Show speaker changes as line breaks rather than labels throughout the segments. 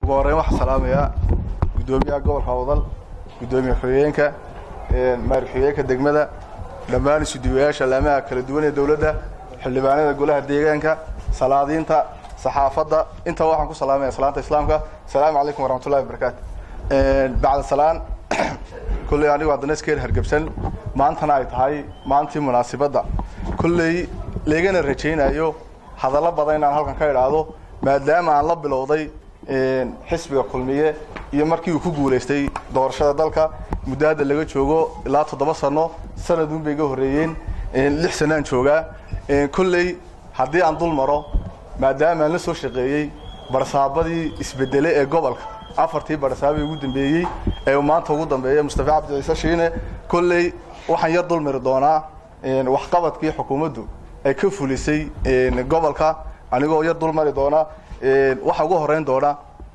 ugu horreyn waxaan salaamayaa guddoomiyaha gobolka awdal guddoomiye xogeenka maari xogeenka degmada dhammaan isuduwayaasha laamaha kala duwan ee dowladda xildhibaanada golaha deegaanka salaadiinta saxaafadda intaa waxaan ku salaamaya salaanta islaamka asalaamu calaykum waraxmatullahi wabarakaatu bacda salaan kolley anigu haddana iskeel hargebsan maantana ay tahay maantii munaasibadda kolley laygana rajaynayo hadallo badan inaan halkan ka idhaahdo maadaama aan la bilowday xisbiga kulmiye iyo markii uu ku guulaystay doorashada dalka muddo hadda laga joogo ilaa toddoba sano sanadun bay iga horreeyeen lix sanaan joogaa kolley haddii aan dul maro maadaama aan la soo shaqeeyey barsaabadii isbedele ee gobolka afartii barsaabay ugu dambeeyey ee maanta ugu dambeeya mustafa cabdi ciise shiine kolley waxaan yar dulmari doonaa waxqabadkii xukuumaddu ay ka fulisay gobolka anigoo yar dulmari doona waxaa ugu horeyn doona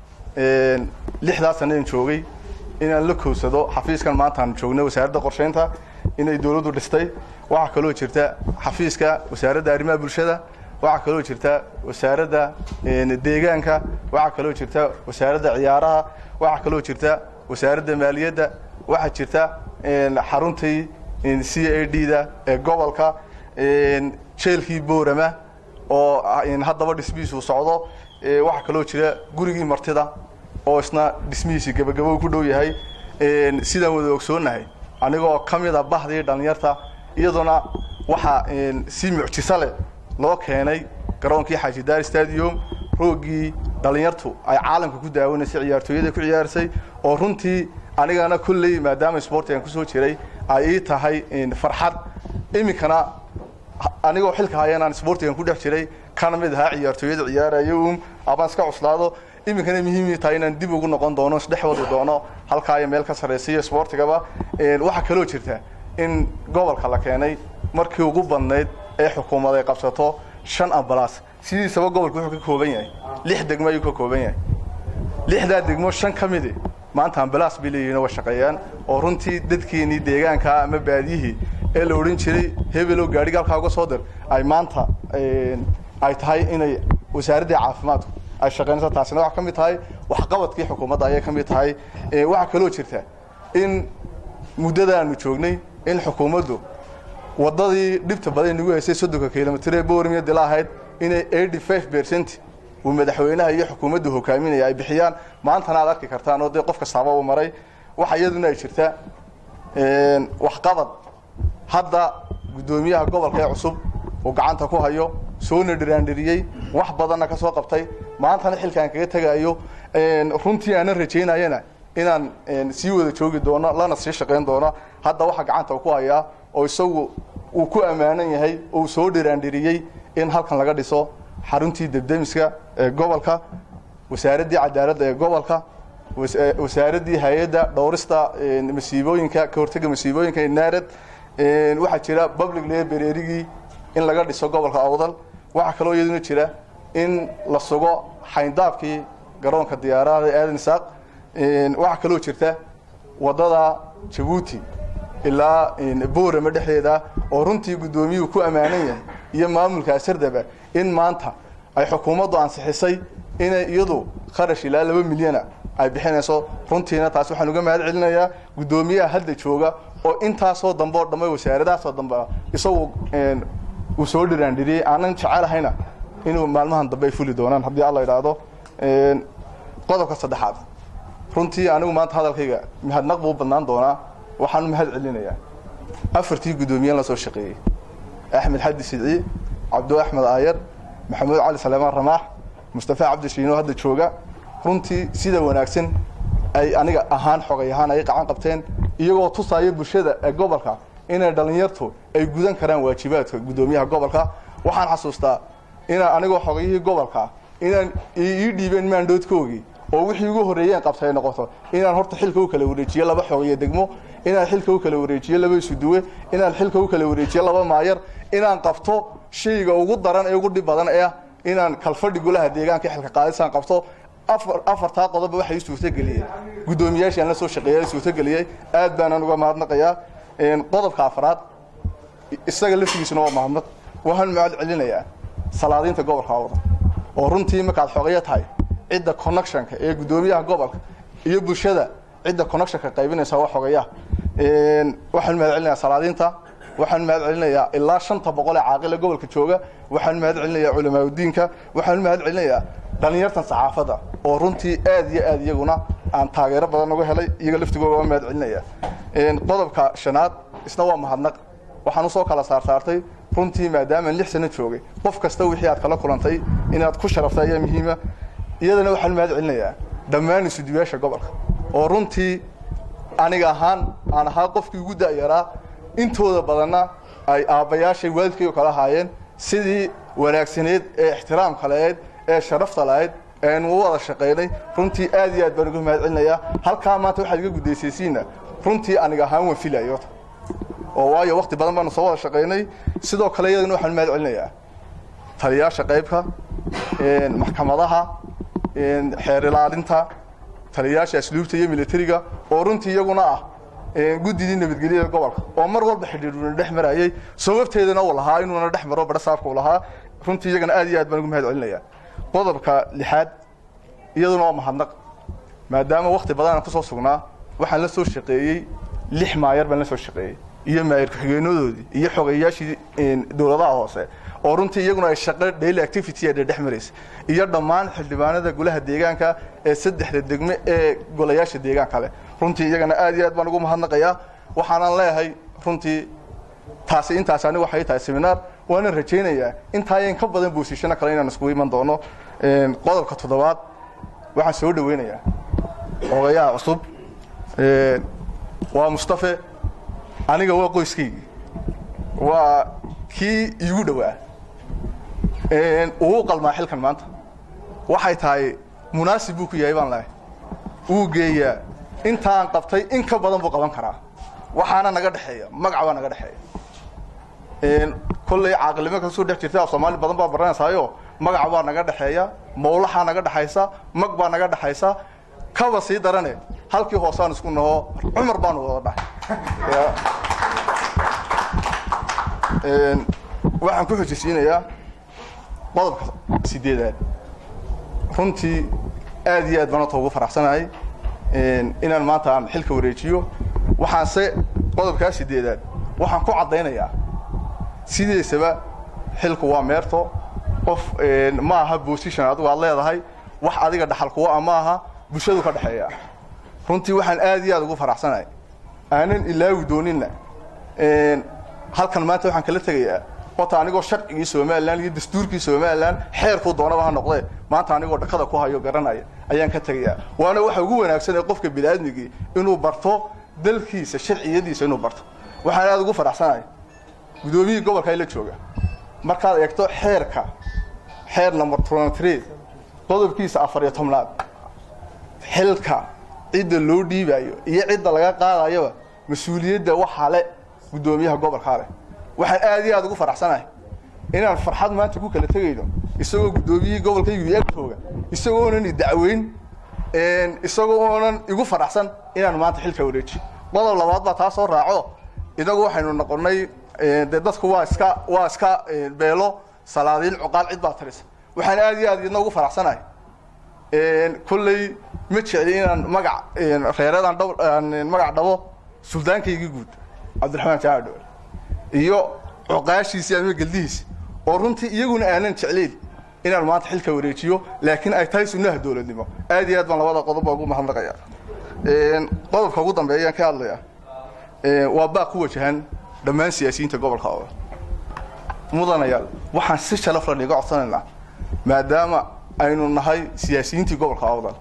lixdaa sannadan joogay inaan la kowsado xafiiskan maantaan joognay wasaaradda qorsheynta inay dowladdu dhistay waxaa kaloo jirta xafiiska wasaaradda arrimaha bulshada waxaa kaloo jirta wasaaradda deegaanka waxaa kaloo jirta wasaaradda ciyaaraha waxaa kaloo jirta wasaaradda maaliyadda waxaa jirta xaruntii c a d da ee gobolka jeelkii boorama oo haddaba dhismihiisu socdo waxaa kaloo jira gurigii martida oo isna dhismihiisi gebagabo ku dhow yahay sidaan wada ogsoonahay anigoo ka mid a bahdii dhallinyarta iyaduna waxaa si mucjiso leh loo keenay garoonkii xaajidaar stadium roogii dhallinyartu ay caalamka ku daawanaysay ciyaartooyada ku ciyaarsay oo runtii anigana kolley maadaama sportigan kusoo jiray ay ii tahay farxad iminkana anigoo xilka hayanaan sportigan ku dhex jiray kana mid ahaa ciyaartooyada ciyaaraya um abaan iska cuslaado iminkana muhiim tahay inaan dib ugu noqon doono isdhex wadi doono halkaa iyo meel ka sarraysiiyo sportigaba waxaa kaloo jirta in gobolka la keenay markii ugu badnayd ee xukuumad ay qabsato shan ambalaas sidiisaba gobolku wuxuu ka kooban yahay lix degmo ayuu ka kooban yahay lixdaa degmo shan ka midi maanta ambalaas bay leeyihiin way shaqeeyaan oo runtii dadkeenii deegaankaa ama baadiyihii ee la odhan jiray hebelo gaadhiga halkaa uga soo dir ay maanta ay tahay inay wasaaraddii caafimaadku ay shaqeynayso taasina waxaa ka mid tahay waxqabadkii xukuumadda ayay ka mid tahay waxaa kaloo jirta in muddadaanu joognay in xukuumaddu waddadii dhibta badan nagu haysay soddonka kilomitr ee boormiya dila ahayd inay eighty five percent uu madaxweynaha iyo xukuumaddu hogaaminaya ay bixiyaan maantana aad arki kartaan oo dee qof kastaaba uu maray waxa iyaduna ay jirta waxqabad hadda guddoomiyaha gobolka ee cusub uu gacanta ku hayo soona dhiraandhiriyey wax badanna ka soo qabtay maantana xilkaan kaga tegayo runtii aanan rajaynayana inaan sii wada joogi doono lana sii shaqayn doono hadda waxaa gacanta ku hayaa oo isagu uu ku ammaanan yahay oo uu soo dhiraandhiriyey in halkan laga dhiso xaruntii debdemiska ee gobolka wasaaraddii cadaaladda ee gobolka wasaaraddii hay-adda dhowrista masiibooyinka ka hortega masiibooyinka naarad waxaa jira public librarygii in laga dhiso gobolka awdal waxaa kaloo iyaduna jira in la sugo xayndaabkii garoonka diyaarada aadan isaaq waxaa kaloo jirta waddada jabuuti ilaa boorama dhexdeeda oo runtii guddoomiyuhu ku ammaanan yahay iyo maamulka asardaba in maanta ay xukuumaddu ansixisay inay iyadu kharash ilaa laba milyana ay bixinayso runtiina taas waxaan uga mahad celinayaa guddoomiyaha hadda jooga oo intaasoo dambe oo dhamme wasaaradahaasoo dambe isagu uu soo dhiraandhiriyey aanan jecelahayna inuu maalmahan dambe ay fuli doonaan haddii alla idhaahdo qodobka saddexaad runtii anigu maanta hadalkayga mahadnaq buu badnaan doonaa waxaan u mahad celinayaa afartii guddoomiyaen la soo shaqeeyey axmed xadi sidci cabdo axmed aayar maxamuud cali saleemaan ramaax mustafa cabdi shiino hadda jooga runtii sida wanaagsan ay aniga ahaan xogay ahaan ay qacan qabteen iyagoo tusaaya bulshada ee gobolka inay dhallinyartu ay gudan karaan waajibaadka guddoomiyaha gobolka waxaan xasuustaa inaan anigoo xogayihii gobolka inaan ii dhiibeen maandhoodkoogii oo wixii ugu horreeyeen qabtay noqoto inaan horta xilka u kala wareejiyo laba xogaye degmo inaan xilka u kala wareejiyo laba isuduwe inaan xilka u kala wareejiyo laba maayar inaan qabto shayga ugu daran ee ugu dhib badan ee ah inaan kalfadhi golaha deegaanka xilka qaadisaan qabto afar afartaa qodoba waxay i suurtageliyeen guddoomiyaashii aan la soo shaqeeyay suurtageliyey aad baanaan uga mahadnaqayaa qodobka afraad isaga laftigiisuna waa mahadnaq waxaan mahad celinayaa salaadiinta gobolka awda oo runtii markaad xogeyo tahay cidda connectionka ee guddoomiyaha gobolka iyo bulshada cidda connectionka qaybinaysa waa xogayaha waxaan mahad celinayaa salaadiinta waxaan mahad celinayaa ilaa shanta boqol ee caaqile gobolka jooga waxaan mahad celinayaa culamaauddiinka waxaan mahad celinayaa dhallinyartan saxaafadda oo runtii aad iyo aad iyaguna aan taageero badan uga helay iyaga laftigooda waa mahad celinaya qodobka shanaad isna waa mahadnaq waxaan usoo kala saarsaartay runtii maadaamaan lix sano joogay qof kasta wixii aad kala kulantay inaad ku sharaftay ayaa muhiima iyadana waxaan mahad celinayaa dhammaan isuduwaasha gobolka oo runtii aniga ahaan aan ahaa qofkii ugu da'yaraa intooda badanna ay aabbayaashay waalidkaygu kala haayeen sidii wanaagsaneed ee ixtiraamka lahayd ee sharafta lahayd eanu u wada shaqaynay runtii aad iyo aad baan uga mahad celinayaa halkaa maanta waxaad iga gudaysaysiinna runtii aniga ahaan waan filayo oo waayo wakti badan baanu soo wada shaqaynay sidoo kale iyadana waxaan mahad celinayaa taliyaasha qaybka maxkamadaha xeer ilaalinta taliyaasha asluubta iyo militariga oo runtii iyaguna ah guddidii nabadgelyada gobolka oo mar walba xidhiidhuna dhex marayay sababteedana uu lahaa inuuna dhex maro badhasaabka uu lahaa runtii iyagana aad iyo aad baan ugu mahad celinayaa qodobka lixaad iyaduna waa mahadnaq maadaama wakti badan aan kusoo sugnaa waxaan la soo shaqeeyey lix maayar baan la soo shaqeeyey iyo maayar ku-xigeenadoodii iyo xogeyayaashii dowladaha hoose oo runtii iyaguna ay shaqo daily activity ee dhex maraysa iyo dhammaan xildhibaanada golaha deegaanka ee saddexda degme ee golayaasha deegaanka leh runtii iyagana aad iyo aad baan ugu mahadnaqayaa waxaanan leeyahay runtii taasi intaas anigu waxay tahay seminaar waanan rajaynayaa intaayan ka badan boosishano kale inaan iskugu iman doono qodobka toddobaad waxaan soo dhaweynayaa ogayaha cusub waa mustafe aniga waa qoyskaygii waa kii iigu dhowaa uu qalmaa xilkan maanta waxay tahay munaasib buu ku yahay baan lehay wuu geeyaa intaan qabtay in ka badan buu qaban karaa waxaana naga dhexeeya magac baa naga dhexeeya kolley caaqilnimo kasoo dhex jirta af soomaali badan baa baranaysaayo magac baa naga dhexeeya mawlaxaa naga dhexaysa mag baa naga dhexaysa kaba sii darane halkii hoosaan isku naho cumar baanu wada dhahay waxaan ku xojisiinayaa qodobka sideedaad runtii aad iyo aad baan ota ugu faraxsanahay inaan maanta aan xilka wareejiyo waxaanse qodobkaa sideedaad waxaan ku caddaynayaa sideesaba xilku waa meerto qof ma aha bosition adigu aad leedahay wax adiga dhaxal kuwa a ma aha bulshadu ka dhexeeya runtii waxaan aad iyo aad ugu faraxsanahay aanan ilaawi dooninna halkan maanta waxaan kala tegayaa horta anigoo sharcigii somalilan iyo dastuurkii somalilan xeerkuu doonaba ha noqdee maanta anigoo dhakada ku hayo garanaya ayaan ka tegayaa waana waxa ugu wanaagsan ee qofka biniaadmigii inuu barto dalkiisa sharciyadiisa inuu barto waxaan aad ugu faraxsanahay guddoomiyihii gobolka la jooga markaad eegto xeerka xeer number trontre qodobkiisa afar iyo tobnaad xilka cidda loo dhiibayo iyo cidda laga qaadayoba mas-uuliyadda waxaa le guddoomiyaha gobolkaa leh waxaan aad iyo aad ugu faraxsanahay inaan farxad maanta ku kala tegayno isagoo guddoomiyihii gobolkaygu ag jooga isagoonan idacweyn isagoo oonan igu faraxsan inaan maanta xilka wareeji qodob labaad baa taa soo raaco inagu waxaynu noqonnay dee dadku waa iska waa iska beelo salaadiin cuqaal cid baa tirisa waxaan aad iyo aad idna ugu faraxsanahay kolley ma jecli inaan magac reeradaan dh magac dhabo suldaankaygii guud cabdiraxmaan jaamac dhowel iyo cuqaashiisii ama geldihiisi oo runtii iyaguna aanan jeclayn inaan maanta xilka wareejiyo laakiin ay tahay sunnaha dowladnimo aad iyo aad baan labada qodob baa ugu mahadnaqaya qodobka ugu dambeeya ayaan ka hadlaya waa baaq ku wajahan dhammaan siyaasiyiinta gobolka oo mudanayaal waxaan si sharaf la dhiga codsanaynaa maadaama aynu nahay siyaasiyiintii gobolka awdal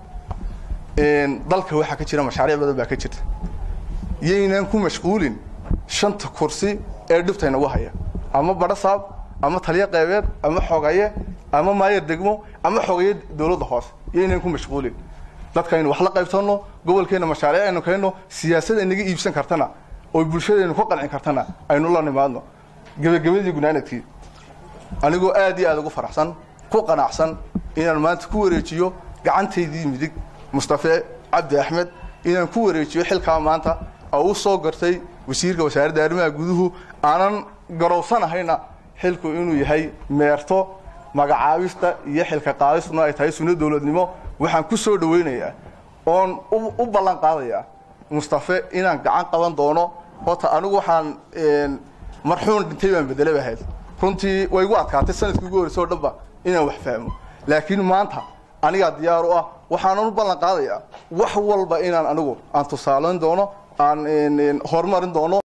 dalka waxaa ka jira mashaariic badan baa ka jirta yaynaan ku mashquulin shanta kursi ee dhibta inagu haya ama badhasaab ama taliyo qeybeed ama xogaye ama maayar degmo ama xogaye dowladda hoose yaynaan ku mashquulin dadkaynu wax la qaybsanno gobolkeenna mashaariic aynu keenno siyaasad inaga iibsan kartana oo bulshadaynu ka qancin kartana aynu la nimaadno gebagabadii gunaanadkii anigoo aad iyo aad ugu faraxsan ku qanacsan inaan maanta ku wareejiyo gacantaydii midig mustafe cabdi axmed inaan ku wareejiyo xilkaa maanta oo u soo gartay wasiirka wasaaradda arrimaha guduhu aanan garowsanahayna xilku inuu yahay meerto magacaabista iyo xilka qaadistuna ay tahay sunno dowladnimo waxaan ku soo dhaweynayaa oon u ballan qaadayaa mustafe inaan gacan qaban doono horta anigu waxaan marxuun dhintay baan bedelaba ahayd runtii way igu adkaatay sanadkii ugu horreysay oo dhanba inaan wax fahmo laakiin maanta anigaa diyaar u ah waxaanan u ballan qaadayaa wax walba inaan anigu aan tusaalayn doono aan horumarin doono